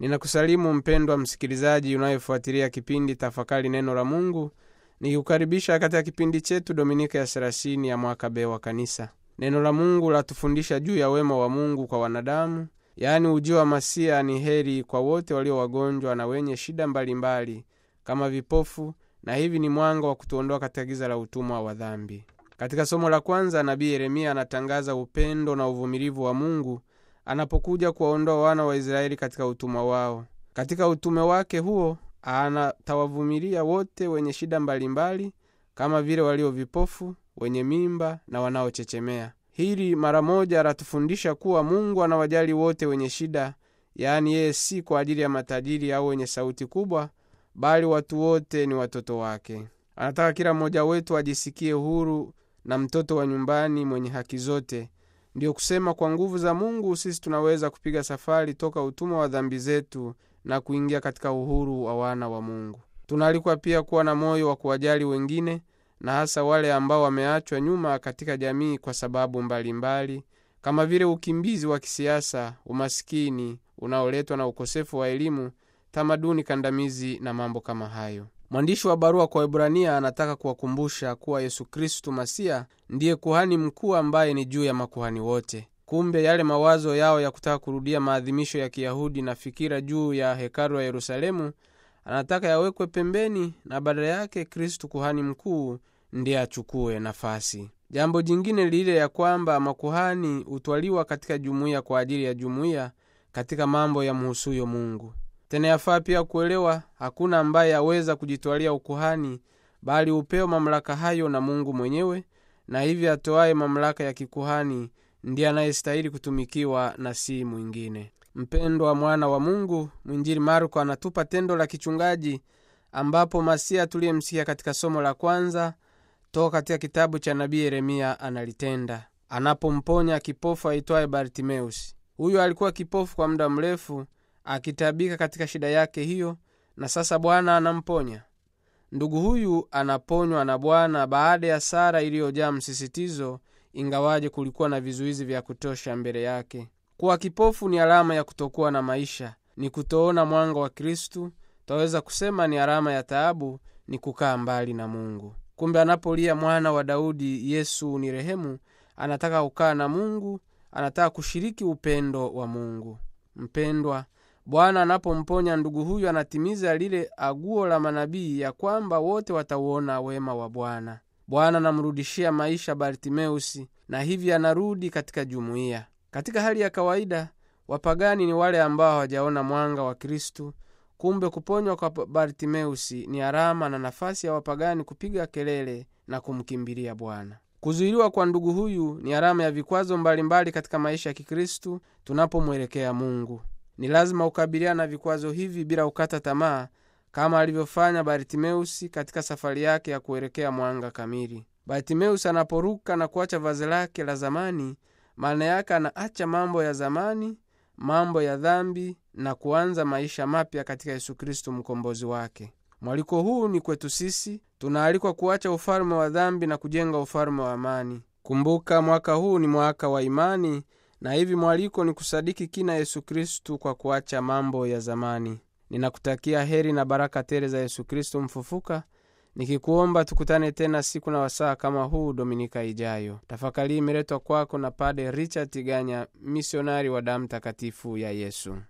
ninakusalimu mpendwa msikilizaji unayefuatilia kipindi tafakari neno la mungu nikikukaribisha katika kipindi chetu dominika ya serasini ya mwaka b wa kanisa neno la mungu latufundisha juu ya wema wa mungu kwa wanadamu yaani ujio wa masia ni heri kwa wote walio wagonjwa na wenye shida mbalimbali mbali, kama vipofu na hivi ni mwanga wa kutuondoa katika giza la utumwa wa dhambi katika somo la kwanza nabii yeremia anatangaza upendo na uvumilivu wa mungu anapokuja kuwaondoa wana wa israeli katika utumwa wao katika utume wake huo anatawavumilia wote wenye shida mbalimbali mbali, kama vile walio vipofu wenye mimba na wanaochechemea hili mara moja anatufundisha kuwa mungu anawajali wote wenye shida yaani yeye si kwa ajili ya matajiri au wenye sauti kubwa bali watu wote ni watoto wake anataka kila mmoja wetu ajisikie huru na mtoto wa nyumbani mwenye haki zote ndiyo kusema kwa nguvu za mungu sisi tunaweza kupiga safari toka utumwa wa dhambi zetu na kuingia katika uhuru wa wana wa mungu tunaalikwa pia kuwa na moyo wa kuwajali wengine na hasa wale ambao wameachwa nyuma katika jamii kwa sababu mbalimbali mbali, kama vile ukimbizi wa kisiasa umasikini unaoletwa na ukosefu wa elimu tamaduni kandamizi na mambo kama hayo mwandishi wa barua kwa ibrania anataka kuwakumbusha kuwa yesu kristu masia ndiye kuhani mkuu ambaye ni juu ya makuhani wote kumbe yale mawazo yao ya kutaka kurudia maadhimisho ya kiyahudi na fikira juu ya hekalu ya yerusalemu anataka yawekwe pembeni na badala yake kristu kuhani mkuu ndiye achukue nafasi jambo jingine lile ya kwamba makuhani hutwaliwa katika jumuiya kwa ajili ya jumuiya katika mambo ya mhusuyo mungu tena yafaa pia kuelewa hakuna ambaye aweza kujitwalia ukuhani bali hupewa mamlaka hayo na mungu mwenyewe na hivyo atoaye mamlaka ya kikuhani ndiye anayestahili kutumikiwa na si mwingine mpendwa mwana wa mungu mwinjili marko anatupa tendo la kichungaji ambapo masia tuliyemsikia katika somo la kwanza toka katika kitabu cha nabii yeremia analitenda anapomponya kipofu aitwaye bartimeusi huyo alikuwa kipofu kwa muda mrefu akitabika katika shida yake hiyo na sasa bwana anamponya ndugu huyu anaponywa na bwana baada ya sara iliyojaa msisitizo ingawaje kulikuwa na vizuizi vya kutosha mbele yake kuwa kipofu ni alama ya kutokuwa na maisha ni kutoona mwanga wa kristu twaweza kusema ni alama ya taabu ni kukaa mbali na mungu kumbe anapolia mwana wa daudi yesu ni rehemu anataka kukaa na mungu anataka kushiriki upendo wa mungu mpendwa bwana anapomponya ndugu huyu anatimiza lile aguo la manabii ya kwamba wote watauona wema wa bwana bwana anamrudishia maisha bartimeusi na hivi anarudi katika jumuiya katika hali ya kawaida wapagani ni wale ambao hawajaona mwanga wa kristu kumbe kuponywa kwa bartimeusi ni alama na nafasi ya wapagani kupiga kelele na kumkimbilia bwana kuzuiliwa kwa ndugu huyu ni alama ya vikwazo mbalimbali mbali katika maisha ya kikristu tunapomwelekea mungu ni lazima kukabiliana na vikwazo hivi bila kukata tamaa kama alivyofanya bartimeusi katika safari yake ya kuelekea mwanga kamili bartimeusi anaporuka na kuacha vazi lake la zamani maana yake anaacha mambo ya zamani mambo ya dhambi na kuanza maisha mapya katika yesu kristu mkombozi wake mwaliko huu ni kwetu sisi tunaalikwa kuacha ufalme wa dhambi na kujenga ufalme wa amani kumbuka mwaka huu ni mwaka wa imani na hivi mwaliko ni kusadiki kina yesu kristu kwa kuacha mambo ya zamani ninakutakia heri na baraka tele za yesu kristu mfufuka nikikuomba tukutane tena siku na wasaa kama huu dominika ijayo tafakari imeletwa kwako na pade richard tiganya misionari wa damu takatifu ya yesu